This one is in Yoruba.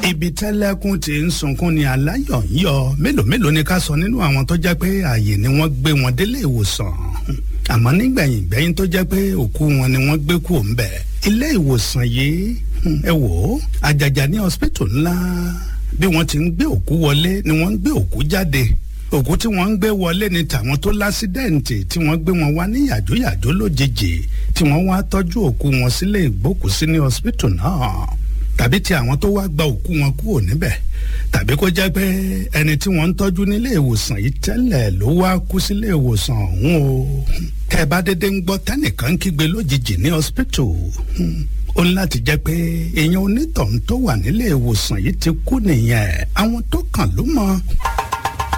ibi tẹ́lẹ́kùn ti ń sunkún ni aláyọ̀ ń yọ mélòó mélòó ni ká sọ nínú àwọn tó jẹ́ pé ààyè ni wọ́n gbé wọn délé ìwòsàn àmọ́ nígbẹ̀yìn gbẹ̀yìn tó jẹ́ pé òkú wọn ni wọ́n gbé kú òun bẹ̀ ilé ìwòsàn yìí ẹ wò ó àjàjà ní hospital ńlá bí wọ́n ti ń gbé òkú wọlé ni wọ́n ń gbé òkú jáde òkú tí wọ́n ń gbé wọlé ni tàwọn tó lásídẹ̀ǹtì tí wọ́n gbé wọn wá ní yàjóyàjó lójijì tí wọ́n wá tọ́jú òkú wọn sílé ìgbókùsí ní hospital náà tàbí ti àwọn tó wá gba òkú wọn kúrò níbẹ̀ tàbí kó jẹ́ pé ẹni tí wọ́n ń tọ́jú nílé ìwòsàn yìí tẹ́lẹ̀ ló wá kú sílé ìwòsàn ọ̀hún o tẹ́ ẹ bá dédé ń gbọ́ tẹ́nìkan kígbe lójijì ní hospital ó ní láti jẹ́ pé èèyàn onítọ̀hún tó wà nílé ìwòsàn yìí ti kú nìyẹn àwọn tó kàn ló mọ̀.